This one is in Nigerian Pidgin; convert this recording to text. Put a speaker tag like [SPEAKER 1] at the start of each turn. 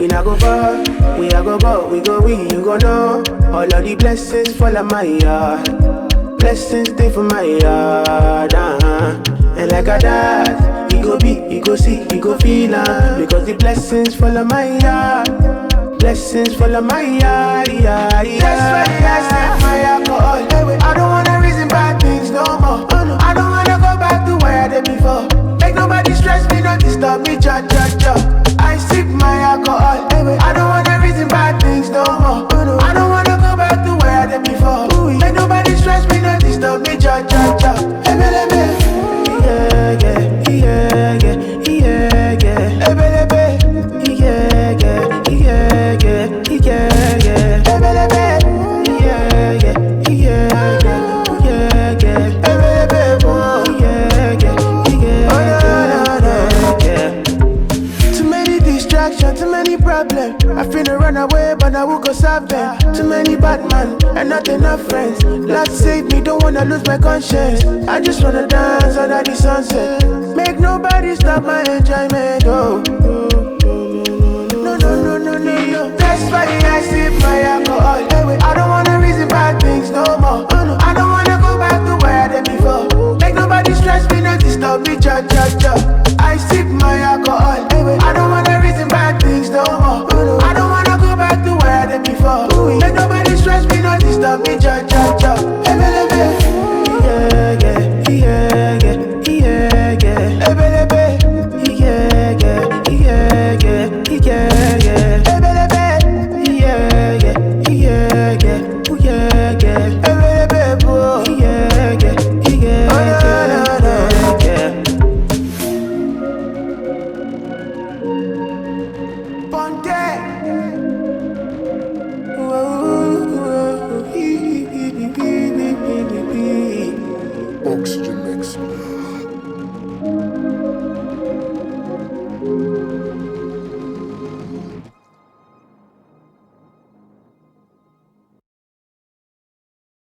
[SPEAKER 1] not go far. We are go go, we go we, you go know. All of the blessings fall on my yard. Blessings stay for my yard. Uh-huh. And like a dad, he go be, he go see, he go feel uh, Because the blessings fall on my yard. Blessings fall on my yard. Yeah, yeah. That's why I sip my alcohol. I don't wanna reason bad things no more. I don't wanna go back to where I did before. Make nobody stress me, not disturb me, cha cha cha. I sip my alcohol. I don't wanna reason bad things no more. I don't wanna go back to where I did before. Make nobody stress me, not disturb me, cha cha cha. Ebelebe. Yeah, yeah, yeah, yeah, yeah, yeah. Ebelebe. Yeah, yeah, yeah, yeah, yeah, yeah. Ebelebe. Yeah, yeah, yeah, yeah, yeah, yeah. Ebelebe. Oh, yeah, yeah, yeah, yeah, yeah. Too many distractions, too many problems. I finna run away, but I will go solve them. Too many bad man and not enough friends. Lord save me, don't wanna lose my conscience. I just wanna dance under the sunset. Make nobody stop my enjoyment. Oh. No, no, no, no, no, no. That's why I sip my alcohol. I don't wanna reason bad things no more. I don't wanna go back to where I did before. Make nobody stress me, not disturb me, cha cha cha. I sip my alcohol.